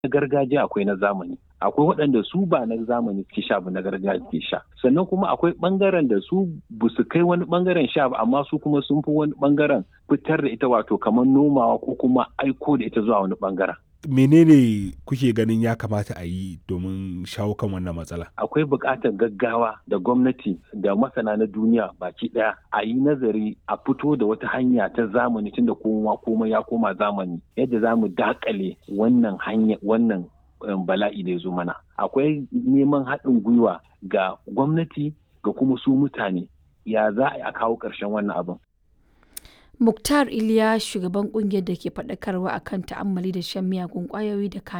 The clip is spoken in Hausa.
na gargajiya akwai na zamani akwai waɗanda su ba na zamani suke sha ba na gargajiya suke sha sannan kuma akwai ɓangaren da su ba su kai wani ɓangaren sha ba amma su kuma sun fi wani ɓangaren fitar da ita wato kamar nomawa ko kuma aiko da ita zuwa wani ɓangaren menene kuke ganin ya kamata a yi domin shawo kan wannan matsala akwai buƙatar gaggawa da gwamnati da masana na duniya baki ɗaya a yi nazari a fito da wata hanya ta zamani tunda kowa komai ya koma zamani yadda za mu dakale wannan hanya wannan bala'i da ya zo mana akwai neman haɗin gwiwa ga gwamnati ga kuma su mutane ya za a kawo ƙarshen wannan abin Muktar Iliya shugaban kungiyar da ke faɗakarwa akan ta'ammali da shan miyagun ƙwayoyi da kayan